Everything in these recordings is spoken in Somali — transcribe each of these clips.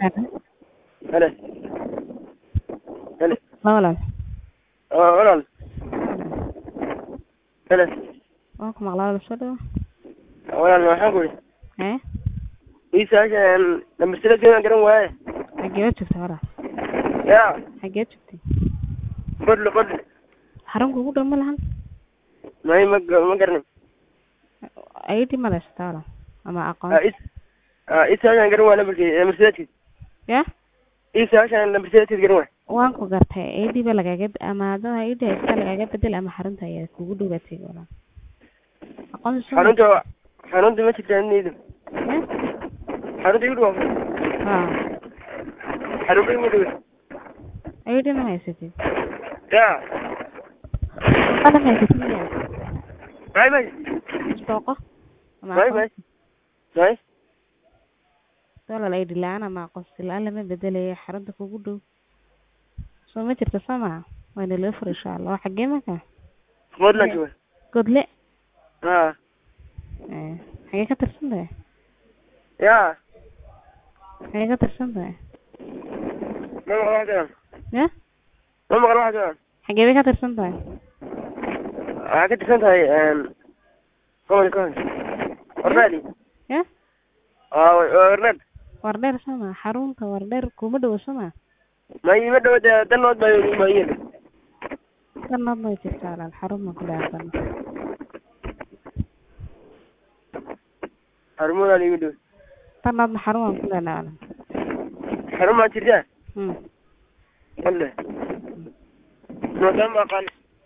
Hele. Hele. Ma walaal Oo walaal. Hele. waan ku maqlaa walaal soo dhawo Walaal waxaan ku yidhi hee ii saashan number seven garan waaye. xageed joogtaa walaal Yaa xageed joogtay qodle qodle. xarun kugu dhow ma lahan May ma ga- ma garanay. id ma haysataa walaal ama aqoon Ah is ah ii saashan garan waa numberkii number seven. ya Ii saashan number seven garan waa. waan ku gartay id ba lagaaga ama hadaba id haysta lagaaga bedel ama xarunta ayaa kugu dhowaatay walaal aqoonsi soo Xarunta xarunta ma jirtaa niidu. ya Xarunta igu dhaw. ha Xarunta igu dhaw. id ma haysatid Yaa ana ma haysatid miyaa may may isbooqo ama may may. aqoonsi May walaal id la-aan ama aqoonsi la-aan lama bedelayo xarunta kugu dhow soo ma jirto soo maha waana loo fura insha allah waa xagee marka qodle jooga. godle Ah Eh, xagee ka tirsan tahay yaa xagee ka tirsan tahay ma maqal wax jiraan. ya Ma maqal wax jiraan. xagee bay ka tirsan tahay Waxaa ka tirsan tahay een gobolka Koonfur. Warnaadi. ya Ah warnaad. wardheer soo maha xarunta wardheer kuma dhowo soo maha may ma dhawada danood baa ma yiri danood may jirtaa walaal xarun ma ku dhaafan xarumaha igu dhow danoodna xarun waan ku leenahay walaal xarumaha jirtaa hmm walle noodaan baa qaali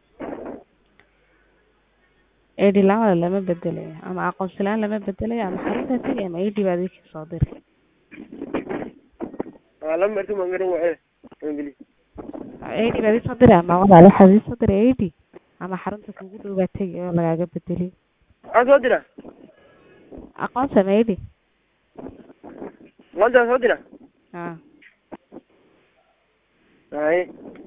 id la-aan walaal lama bedelayo ama aqoonsi la-aan lama bedelayo ama xarunta tegi ama id baad ii soo diri waa lama marti maan garan waaye ingili id baad ii soo diri ama walaal waxaad ii soo diri id ama xarunta kugu dhow baa tegi oo lagaaga bedeli waxaan soo dira aqoonsi ama id maanta soo dira ha haye